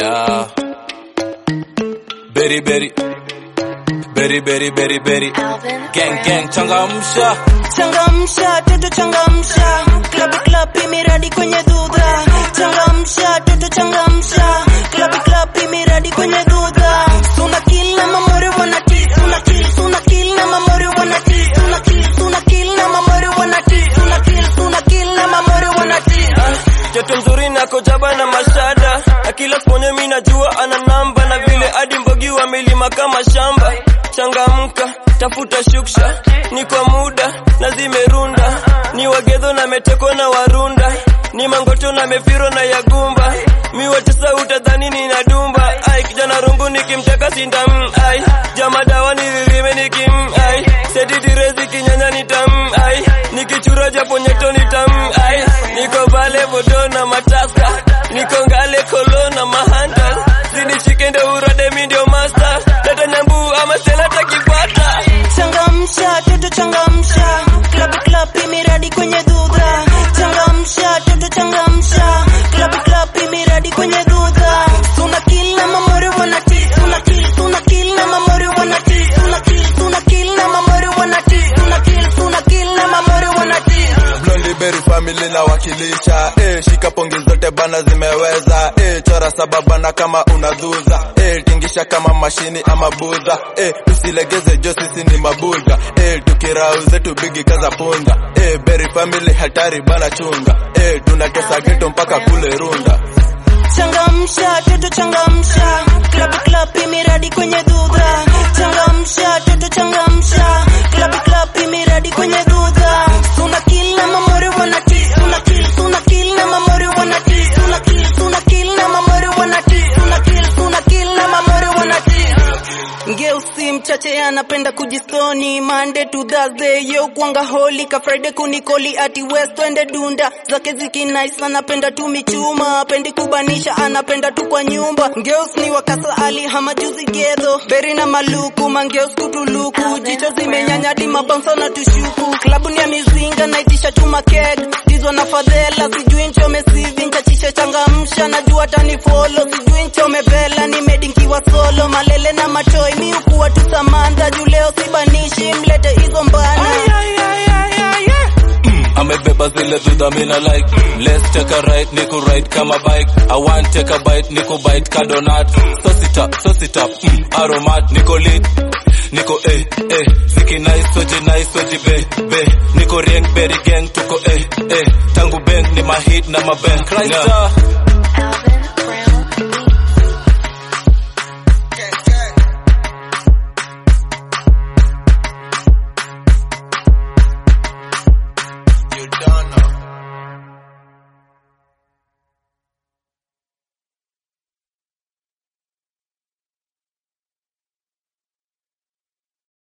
Yeah. Berry berry. Berry berry berry berry. Gang gang changamsha. changamsha toto changamsha klapi klapi miradi kwenye dhudha changamsha toto changamsha klapi klapi miradi kwenye dhudha suna kill na mamori wanati suna kill suna kill na mamori wanati suna kill suna kill na mamori wanati suna kill suna kill na mamori wanati Joto mzuri na kojaba na mashada akila ponye mi najua ana namba na vile hadi mbogi wa milima kama shamba changamka tafuta shuksha ni kwa muda na zimerunda ni wagedho na meteko na warunda ni mangoto na mefiro na yagumba mi watesa utadhani nina dumba ai kijana rungu nikimteka sindam ai jama dawa niririme nikim ai sedidirezi kinyanya nitam ai nikichura japo nyeto nitam ai niko vale bodo na mataska niko ngale kolo na mahanta zinishike ndo urade mi ndio master dada nyambu ama stela takipata changamsha toto changamsha klapi klapi miradi kwenye dhudha changamsha toto changamsha klapi klapi miradi kwenye dhudha suna kill na mamori wanati suna kill suna kill na mamori wanati suna kill suna kill na mamori wanati suna kill suna kill na mamori wanati Blondie Berry family na wakilisha eh, shika pongi zote bana zimeweza eh, chora saba bana kama unadhuza eh, tingisha kama mashini ama budha eh, tusilegeze jo sisi ni mabuda eh, tukirau zetu bigi kaza punga eh, Berry family hatari bana chunga eh, tunatesa geto mpaka kule runda changamsha toto changamsha klapi klapi miradi kwenye dhudha changamsha toto changamsha klapi klapi miradi kwenye dhudha suna kill na mamori wanati suna kill suna kill na mamori wanati suna kill suna kill na mamori wanati suna kill suna kill na mamori wanati ngeusi mchache anapenda kujistoni Monday to Thursday yo kwanga holi ka Friday kunikoli ati West twende dunda zake ziki nice anapenda tu michuma apendi kubanisha anapenda tu kwa nyumba Ngeus ni wakasa ali hama juzi gedho Beri na maluku mangeus kutuluku jicho zimenyanya di mabansa na tushuku klabu ni ya mizinga naitisha chuma keg dizo na fadhela sijui nchome sivi nchachisha changamsha najua tani follow sijui nchome vela ni medi nkiwa solo malele na matoi mi ukuwa tu samantha juu leo sibanishi mlete hizo mbana amebeba zile dhudha mina like let's take a ride niku ride kama bike i want take a bite niku bite ka donut so sit up so sit up mm, aromat niko lit niko eh eh ziki nice soji nice soji be be niko rieng berry gang tuko eh eh tangu bank ni mahit na mabank Christ